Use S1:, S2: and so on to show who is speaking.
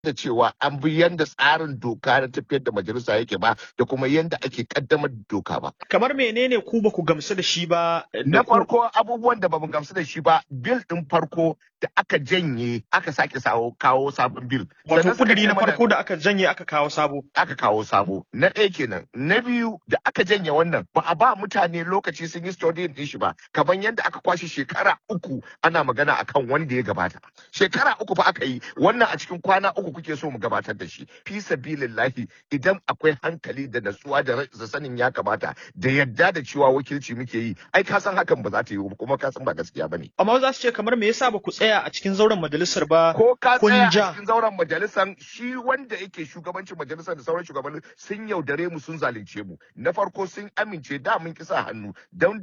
S1: da cewa an bi yanda tsarin doka na tafiyar da majalisa yake ba da kuma yanda ake kaddamar da doka ba.
S2: Kamar menene ku ba ku gamsu da shi ba?
S1: Na farko abubuwan da bamu gamsu da shi ba bil din farko da aka janye aka sake sawo kawo sabon bil.
S2: Wato
S1: Sannan suka
S2: kuduri na
S1: ce mana-
S2: farko da aka janye aka kawo sabo.
S1: aka kawo sabo na ɗaya kenan na biyu da aka janye wannan ba a ba mutane lokaci sun yi studying din shi ba kamar yadda aka kwashe shekara uku ana magana akan wanda ya gabata shekara uku fa aka yi wannan a cikin kwana uku kuke so mu gabatar da shi fi sabilillahi idan akwai hankali da natsuwa da ra- da sanin ya kamata da yadda da cewa wakilci muke yi ai ka san hakan ba za ta yi ba kuma ka san ba gaskiya bane
S2: Amma za su ce kamar me yasa ba ku tsaya a cikin zauren majalisar ba?
S1: ko ka
S2: kun
S1: tsaya
S2: ja.
S1: a cikin zauren majalisar shi wanda yake shugabancin majalisar da sauran shugabanni sun yaudare mu sun zalunce mu na farko sun amince da mun kisa hannu don